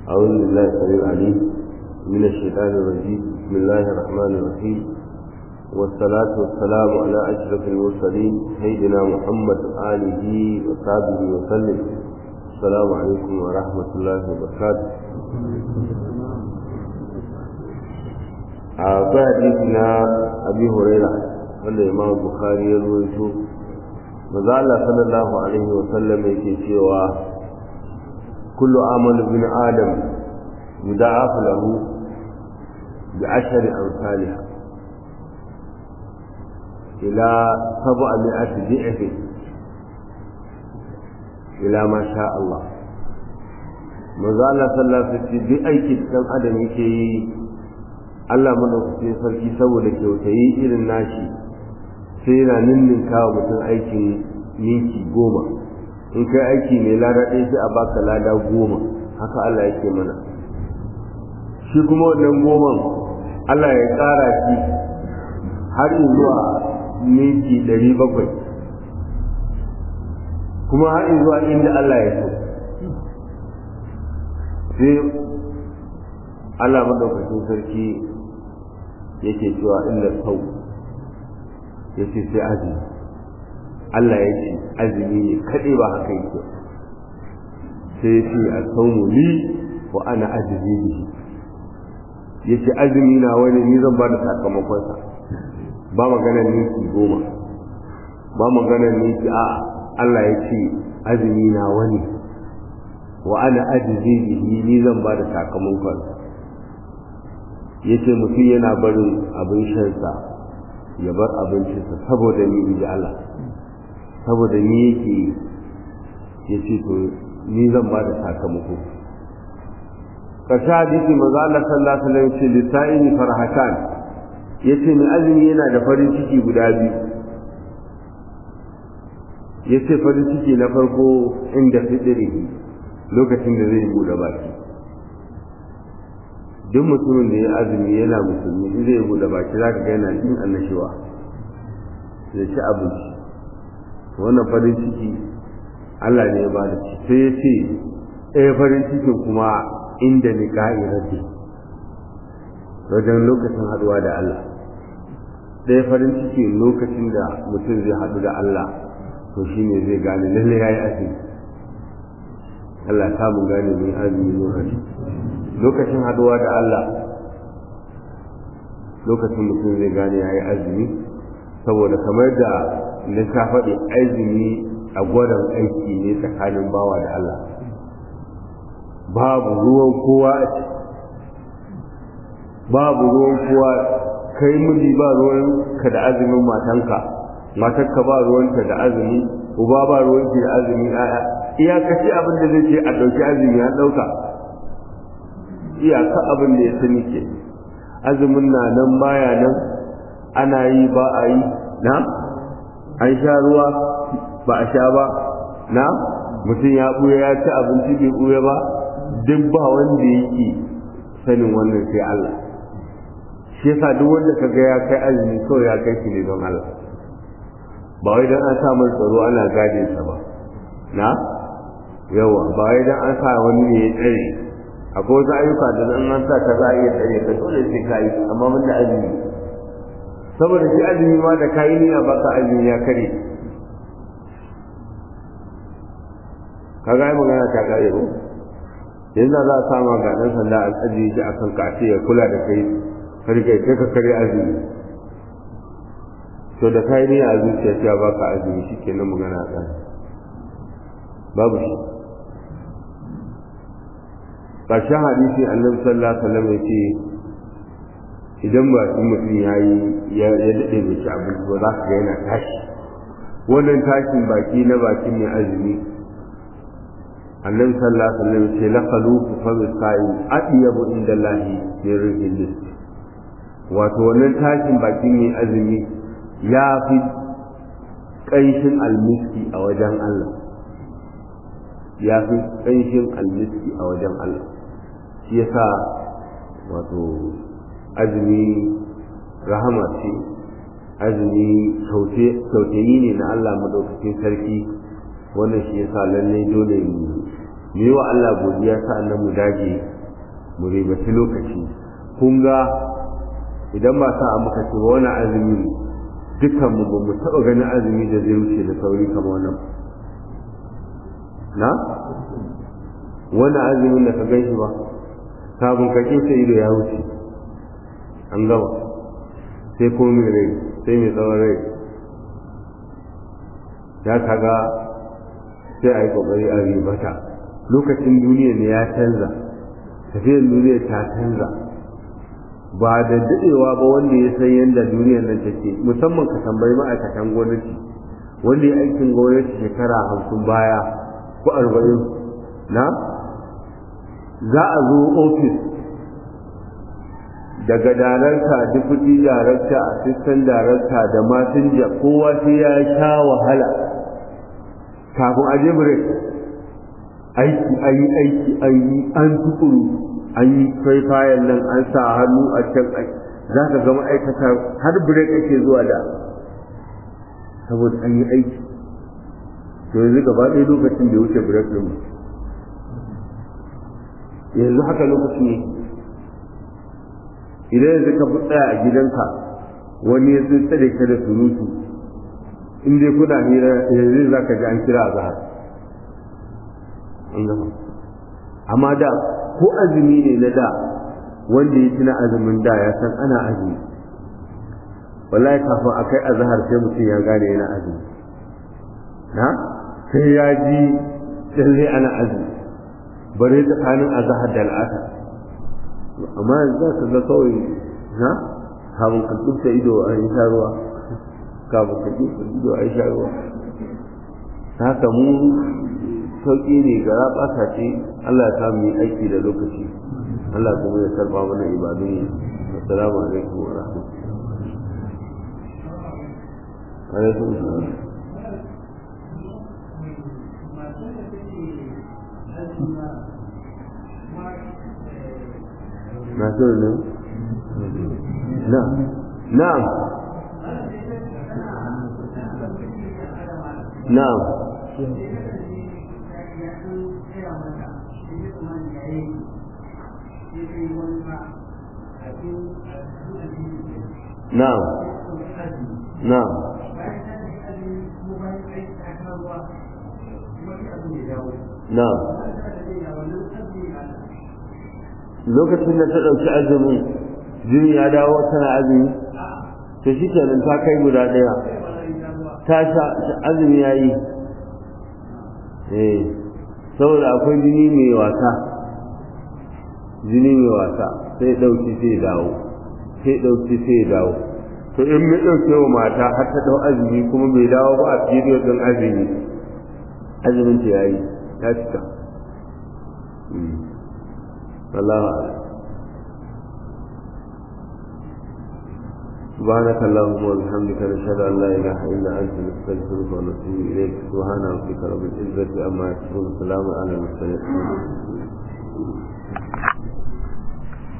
أعوذ بالله السميع العليم من الشيطان الرجيم بسم الله الرحمن الرحيم والصلاة والسلام على أشرف المرسلين سيدنا محمد آله وصحبه وسلم السلام عليكم ورحمة الله وبركاته akwai hadisi na abi huraira wanda imam bukhari ya ruwaito maza Allah sallallahu alaihi wa sallam yake cewa kullu amal bin adam yuda'af lahu bi ashri amsalha ila sab'ati di'f ila ma sha Allah maza Allah sallallahu alaihi wa sallam bi aiki dan adam yake yi Allah madaukakin sarki saboda kyautayi irin nashi sai yana ninninka wa mutum aikin ninki goma in kai aiki mai lada ɗaya sai a baka lada goma haka Allah yake mana shi kuma wannan goman Allah ya ƙara shi har zuwa ninki ɗari bakwai kuma har zuwa inda Allah ya so sai Allah madaukakin sarki yake cewa illa sau yace sai azumi Allah ya ce azumi ne kaɗai ba haka yake sai ya ce a saumu li wa ana azumi bihi ya ce azumi na wani ni zan ba da sakamakonsa ba maganar niki goma ba maganar niki a Allah ya ce azumi na wani wa ana azumi bihi ni zan ba da sakamakonsa ya ce mutum yana barin abin shansa ya bar abincinsa saboda ni inji Allah saboda ni yake ya ce to ni zan ba da sakamako ƙarshe hadisi maza Allah sallallahu alaihi wasallam ce lisa'ini farhatan ya ce mai azumi yana da farin ciki guda biyu ya ce farin ciki na farko inda fitirihi lokacin da zai buɗe baki duk mutumin da ya azumi yana musulmi in zai buɗe baki za ka ga yana jin annashuwa ya ci abinci wannan farin ciki Allah ne ya bada shi sai ya ce ɗaya farin cikin kuma inda ni rabbi wajen lokacin haɗuwa da Allah ɗaya farin ciki lokacin da mutum zai haɗu da Allah to shi ne zai gane lalle ya yi azumi Allah ta mun gane mai azumi lokaci lokacin haɗuwa da Allah lokacin mutum zai gane ya yi azumi saboda kamar da na ta faɗi azumi a gwadon aiki ne tsakanin bawa da Allah babu ruwan kowa a ciki babu ruwan kowa kai miji ba ruwan ka da azumin matanka matarka ba ruwanta da azumi uba ba ruwanki da azumi aya iyakaci abin da zai ce a ɗauki azumi ya ɗauka iyaka abin da ya sani ke azumin na nan baya nan ana yi ba a yi na an sha ruwa ba a sha ba na mutum ya ɓuya ya ci abinci bai ɓuya ba duk ba wanda yake sanin wannan sai Allah shi yasa duk wanda ka ga ya kai azumi kawai ya kai shi ne don Allah ba wai don an sa mai tsaro ana gadin sa ba na yawa ba wai don an sa wani ne ya tsare akwai wasu ayyuka da nan an sa ka za a iya tsare ka dole sai ka yi amma mun da azumi saboda shi azumi ma da kayi niyya ba ka azumi ya kare ka ga magana ta kare ko yanzu za a sama ga dan sanda a ajiye shi akan ka ce ya kula da kai kar kai kai ka kare azumi to da kayi niyya a zuciya cewa ba ka azumi shikenan magana ta babu shi ƙarshen hadisi annabi sallallahu alaihi wasallam ya ce idan ba su mutum ya yi ya daɗe bai ci abinci ba za ka ga yana tashi wannan tashin baki na bakin mai azumi annabi sallallahu alaihi wasallam ce la khalufu fa sa'i adiyabu inda lahi min rihil misk wato wannan tashin bakin mai azumi ya fi ƙanshin almiski a wajen Allah ya fi ƙanshin almiski a wajen Allah shi yasa wato azumi rahama ce azumi kyautayi ne na Allah madaukakin sarki wannan shi yasa lallai dole mu yi wa Allah godiya sa'annan mu dage mu ribaci lokaci kun ga idan ba sa muka ce wani azumi dukkan mu ba mu taɓa ganin azumi da zai wuce da sauri kamar wannan na wani azumin da ka gan shi ba kafin ka kinsa ido ya wuce an gama sai ko mai rai sai mai tsawon rai ya kaga sai a yi kokari a ribata lokacin duniya ne ya canza tafiyar duniya ta canza ba da daɗewa ba wanda ya san yadda duniyar nan take musamman ka tambayi ma'aikatan gwamnati wanda ya aikin gwamnati shekara hamsin baya ko arba'in na za a zo ofis daga darakta deputy darakta assistant darakta da masinja kowa sai ya sha wahala kafin a je break aiki an yi aiki an yi an tukuru an yi faifayen nan an sa hannu a can za ka ga ma'aikata har break ake zuwa da saboda an yi aiki to yanzu gaba ɗaya lokacin da wuce break ɗin yanzu haka lokaci ne idan yanzu ka tsaya a gidanka wani ya tsare ka da surutu in dai kuna hira yanzu za ka ji an kira a zahar amma da ko azumi ne na da wanda ya tuna azumin da ya san ana azumi wallahi kafin a kai azahar sai mutum ya gane yana azumi na sai ya ji lalle ana azumi bare tsakanin azahar da al'asar amma yanzu za ka ga kawai na kafin ka tsubta ido a yi sha ruwa kafin ka tsubta ido a yi sha ruwa haka mu sauƙi ne ga raɓasa ce Allah ya samu yi aiki da lokaci Allah kuma ya karɓa mana ibadun assalamu alaikum wa rahmatullahi alaikum salam masu ne na na'am na'am na'am na'am na'am lokacin da ta ɗauki azumin jini ya dawo tana azumi to shi kenan ta kai guda ɗaya ta sha azumi ya yi eh saboda akwai jini mai wasa jini mai wasa sai ɗauki sai dawo sai ɗauki sai dawo to in mai ɗauke wa mata har ta ɗau azumi kuma bai dawo ba a period ɗin azumi azumin ta yayi ya cika والله أعلم سبحانك اللهم وبحمدك نشهد أن لا إله إلا أنت نستغفرك ونتوب إليك سبحان ربك رب العزة أما يصفون سلام على المرسلين